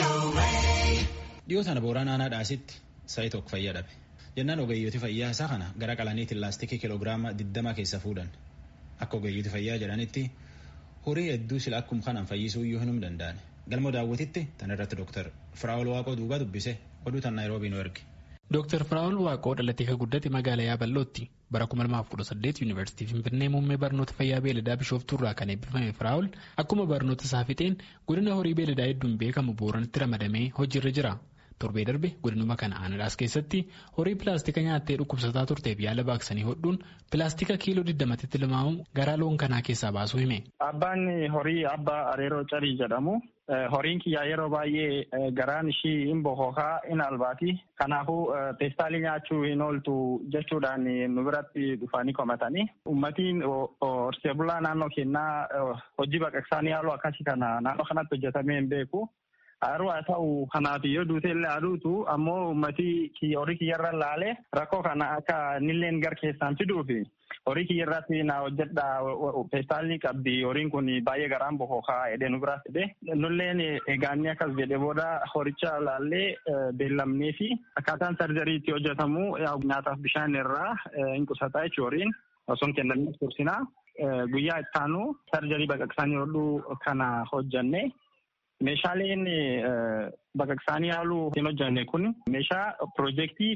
Dhiyoo sana booraan aanaa dhaasitti sa'i tokko fayyaa dhabe. Jennaan ogeeyyooti fayyaa isaa kana gara qalaniitiin laastikii kiloogiraama 20 keessa fuudhan. Akka ogeeyyooti fayyaa jedhanitti horii hedduu sila akkuma kanaan fayyisuu iyyuu hin danda'an. Galma daawwatitti tan irratti Dr. Firaa'ol Waaqoo duuba dubbise oduu tan Naayiroobii nu erge. Dr. Firaa'ol Waaqoo dhalatee kan guddate magaalaa Yaabalootti bara 2018 Yuunivarsiitii Finfinnee muummee barnoota fayyaa beeladaa Bishooftuurraa kan eebbifame Firaa'ol akkuma barnoota isaa fixeen godina horii beeladaa hedduun beekamu Booranitti ramadamee hojiirra jira. Torbee darbe godinuma kana aanadhaas keessatti horii pilaastika nyaattee dhukkubsataa turteef yaala baaqsanii hodhuun pilaastika kiiloo 20tti tilmaamu garaa loon kanaa keessaa baasuu hime. Abbaan horii abbaa areeroo carii jedhamu. Horiin kiyyaa yeroo baay'ee garaan ishii hin bokokaa hin albaati. Kanaafuu peestaalii nyaachuu hin ooltu jechuudhaan nu biratti dhufanii komatanii. Uummatiin horsee bulaa naannoo keenyaa hojii baqaqsaanii haaluu akkasii kana naannoo kanatti hojjetamee hin beeku. Haruu haa ta'u kanaaf yoo duute illee aduutu ammoo uummatii horii kiyyarra laalee rakkoo kana akka nilleen gar keessaan fiduufi horii kiyyarratti na hojjedha peestaalii qabdi horiin kun baay'ee garaan bokokaa jedhee nu biraa fide nulleen eegaanii akkas jedhe booda horicha laallee beellamnee fi akkaataan sarjarii itti hojjetamu nyaataaf bishaan irraa hin qusataa jechuun horiin osoo hin kennamne tursinaa guyyaa ittaanu sarjarii baqaqsanii hodhuu kana hojjanne. Meeshaaleen baqaqsaanii haaluu hin hojjanne kun meeshaa piroojeektii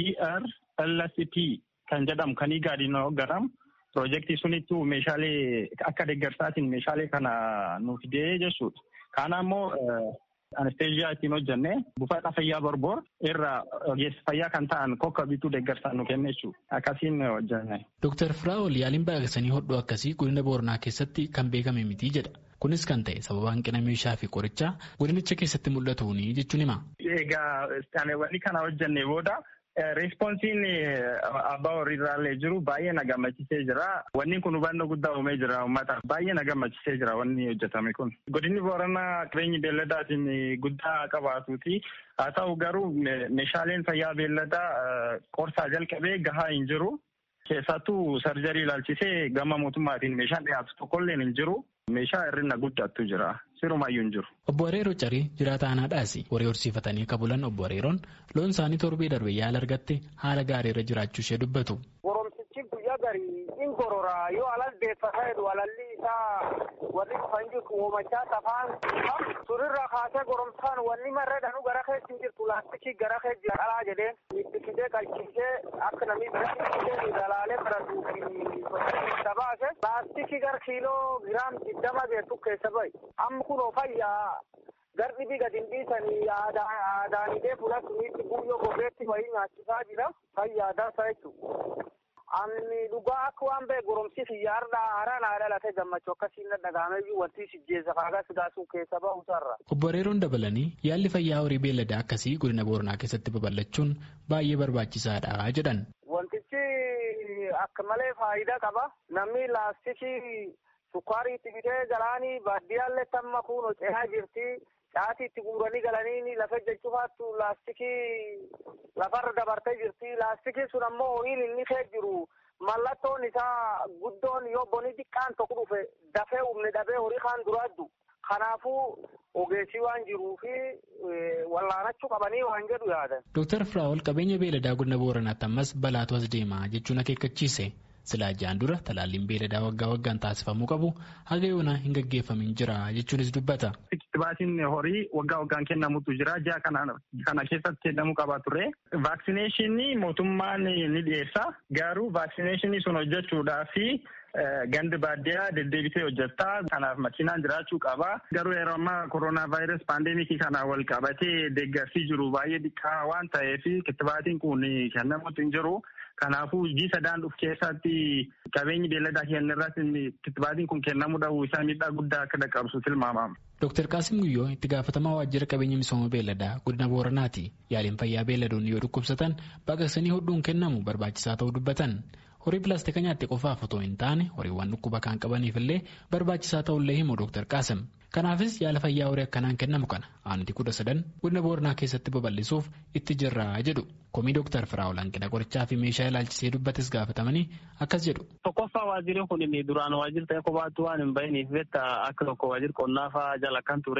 DRLCP kan jedhamu kan igaadiin hoggaramu piroojeektii sunittuu meeshaalee akka deeggarsaatiin meeshaalee kana nu fidee jechuudha. Kana ammoo anesteeziyaa ittiin hojjenne buufata fayyaa borboor irraa ogeessa fayyaa kan ta'an kokka bituu deeggarsaan nu kenne jechuudha. Akkasiin hojjenne. Dooktar Firaa'ol yaaliin baqaqsanii hodhuu akkasii godina Booranaa keessatti kan beekame miti jedha. Kunis kan ta'e sababa hanqina meeshaa fi qorichaa godinicha keessatti mul'atuuni jechuun hima. Egaa wanni kana hojjenne booda Reespoonsiin abbaa horiirraallee jiru baay'ee na gammachiisee jira. Wanni kun hubannoo guddaa uumee jira uummata. Baay'ee na gammachiisee jira wanni hojjetame kun. Godinni Booranaa qabeenyi beelladaatiin guddaa qabaatuuti. Haa ta'u garuu meeshaaleen fayyaa beelladaa qorsaa jalqabee gahaa hin jiru. Keessattuu sarjarii ilaalchisee gama mootummaatiin meeshaan dhiyaatu tokkollee hin jiru. Meeshaa hir'ina guddaatu jira. Sirumayyuu hin jiru. Obbo Areeroo Carii jiraata aanaadhaasi. Horii horsiifatanii kabulan obbo Areeroon loon isaanii torbee darbe yaala argatte haala gaariirra jiraachuu ishee dubbatu. Goromsichi guyyaa garii in gorora yoo alal deeffata jedhu alalli isaa warri dhufan jiru oomachaa safaan surirraa kaasee goromsaan wanni marree dhanu gara keessa hin jirtu laastikii gara keessa jira dhalaa jedheen itti fidee qalchisee akka namni biratti dalaalee fudhatu fi baase laastikii gara kiiloo giraam digdama geessu keessa bahi. Amma kunoo fayyaa garbi bi gadi hin dhiisanii aadaanidee fuula suniitti guyyoo gogeetti wayii nyaachisaa jira fayyaa dansa jechuudha. Ani dhugaa akka waan ba'e goromsi fiyyaarraa haaraan haadha latee gammachuu akkasiin dhagahameyyuu wanti sijjeessa faagaa sidaasuu keessa ba'uusarra. Obbo Areeroon dabalanii yaalli fayyaa horii beelladaa akkasii godina Booranaa keessatti babal'achuun baay'ee barbaachisaadha jedhan. Wantichi akka malee faayidaa qaba. Namni laastikii Sukkaarii itti fidee galaanii baadiyyaallee tamma kun cehaa jirti. Caatii itti guuranii galanii lafa jechuufaattu laastikii lafarra dabartee jirti. Laastikiin sun ammoo horiin inni fee jiru mallattoon isaa guddoon yoo bonii xiqqaan tokko dhufe dafee humne dhabee horii kaan duraaddu. Kanaafuu ogeessii waan jiruufi wallaanachuu qabanii waan jedhu yaadan. Dooktar Firaa'ol qabeenya beeladaa godina Booranaatti ammas balaatu as deema jechuun akeekkachiise. Silaa ja'an dura talaalliin beeladaa waggaa waggaan taasifamuu qabu haga yoonaa hin gaggeeffamin jira jechuunis dubbata. Kitibaatiin horii waggaa waggaan kennamutu jira. Ji'a kana keessatti kennamuu qaba ture. Vaaksineeshinii mootummaan ni dhiyeessa. Garuu vaaksineeshinii sun hojjechuudhaaf gandi baadiyyaa deddeebisee hojjetta. Kanaaf makiinaan jiraachuu qaba. Garuu yeroo ammaa koronaa vaayirasii paandeemikii kana wal qabatee deeggarsii jiru baay'ee xiqqaa waan ta'eef kitibaatiin kun kennamuutu hin jiru. Kanaafuu ji'a sadaan dhufu keessatti qabeenyi beelladaa keenya irratti kitibaatiin kun kennamuu dhabuu isaa miidhaa guddaa akka dhaqqabsu tilmaamama. Dooktar Qaasim Guyyoo itti gaafatamaa waajjira qabeenya misooma beelladaa godina Booranaati. Yaaliin fayyaa beelladoonni yoo dhukkubsatan baqaqsanii hodhuun kennamu barbaachisaa ta'uu dubbatan. Horii pilaastika nyaatte qofaaf otoo hin taane horiiwwan dhukkuba kan qabaniif illee barbaachisaa ta'ullee himu Dooktar Qaasim. Kanaafis yaala fayyaa horii akkanaan kennamu kana aanti kudha sadan godina Booranaa keessatti babal'isuuf itti jirra jedhu. Komii Dooktar Firaa'ol hanqina qorichaa fi meeshaa ilaalchisee dubbates gaafatamanii akkas jedhu. Tokkoffaa waajjirri kun duraan waajjirri ta'e kophaatti waan hin bahiniif beektaa akka tokko waajjirri qonnaa fa'aa jala kan ture.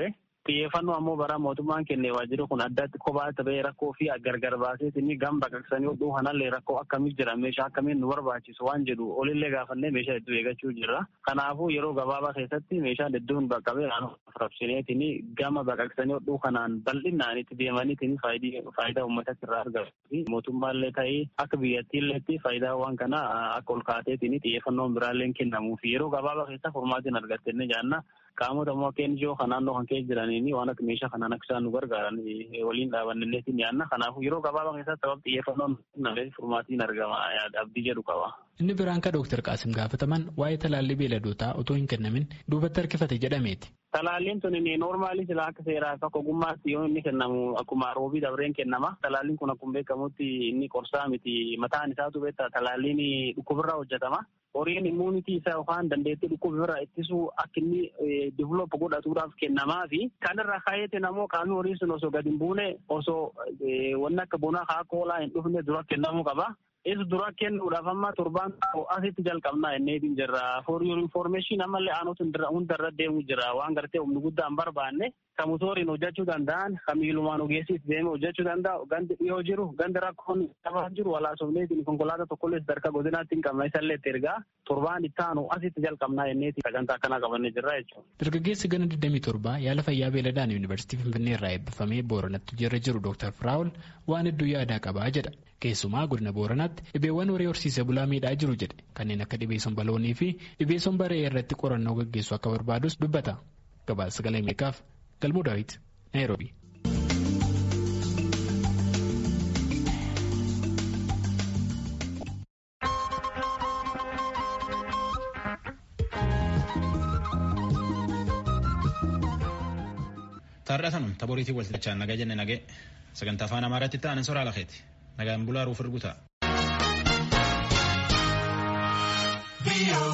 xiyyeeffannoo ammoo bara mootummaan kenne waajjirri kun addatti kophaa ta'ee rakkoo fi gargar baaseetiin gam baqaqsanii hodhuu kanallee rakkoo akkamii jira meeshaa akkamiin nu barbaachisu waan jedhu olillee gaafannee meeshaa hedduu eeggachuu jirra. Kanaafuu yeroo gabaabaa keessatti meeshaan hedduun baqqabee raabsineetiin gama baqaqsanii hodhuu kanaan bal'inaan itti deemaniitiin faayidaa uummatatti irraa argatu. Mootummaallee ta'ee akka biyyattiilleetti faayidaawwan kana akka ol kaateetiin xiyyeeffannoon biraallee kennamuuf yeroo gabaabaa keessa furmaatiin argattenne jaanna qaamota immoo akka NGO kan naannoo kan keessa jiraniin waan akka meeshaa kanaan akka isaan nu gargaaran waliin dhaabannilleetiin yaanna. Kanaafuu yeroo gabaabaa keessatti sababa xiyyeeffannoon nameef furmaatiin argama abdii jedhu qaba. Inni biraan ka Dooktar Qaasim gaafataman waa'ee talaallii beeladootaa otoo hin kennamin duubatti harkifate jedhameeti. Talaalliin tun noormaalii silaa akka seeraa akka ogummaatti yoo inni kennamu akkuma roobii dabreen kennama. Talaalliin kun akkuma beekamutti inni qorsaa miti mataan isaatu beektaa talaalliin dhukkubirraa hojjetama. Horiin immuunitii isaa yookaan dandeettii dhukkubirraa ittisuu akka inni diiveloop godhatuudhaaf kennamaa fi kanarra kaayetiin ammoo qaamni horii sun osoo gadi hin buune osoo wanni akka bonaa haa koolaa hin dhufne dura kennamuu qaba. Isa dura kennuudhaaf amma torbaan asitti jalqabnaa inneetiin jirra. For your information ammallee aanota hundarra deemu jira. Waan gartee humni guddaa hin barbaanne kan motoriin hojjechuu danda'an kan miilumaan ogeessis deeme hojjechuu danda'u gandi dhiyoo jiru gandi rakkoon qabaa jiru walaasofneetiin konkolaataa tokkollee sadarkaa godinaatti hin qabna isallee itti ergaa torbaan itti aanu asitti jalqabnaa inneetiin sagantaa akkanaa qabannee jirra jechuudha. Dargaggeessi gana 27 yaala fayyaa beeladaan yuunivarsiitii Finfinnee irraa eebbifamee Booranatti jirra jiru Dr. Firaawul waan hedduu yaadaa qabaa jedha. Keessumaa godina Booranaatti dhibeewwan horii horsiisee bulaa miidhaa jiru jedhe kanneen akka dhibee somba loonii fi dhibee somba re'ee irratti qorannoo gaggeessu akka barbaadus dubbata. Gabaasa sagalee Ameerikaaf Galmuu Daawit Naayiroobi. Taarratanum taboriitii waltajjaan nagaa jenne nagee sagantaa afaan amaaraatti ta'an soraa lakeeti nagaan bulaa ruuf erguta.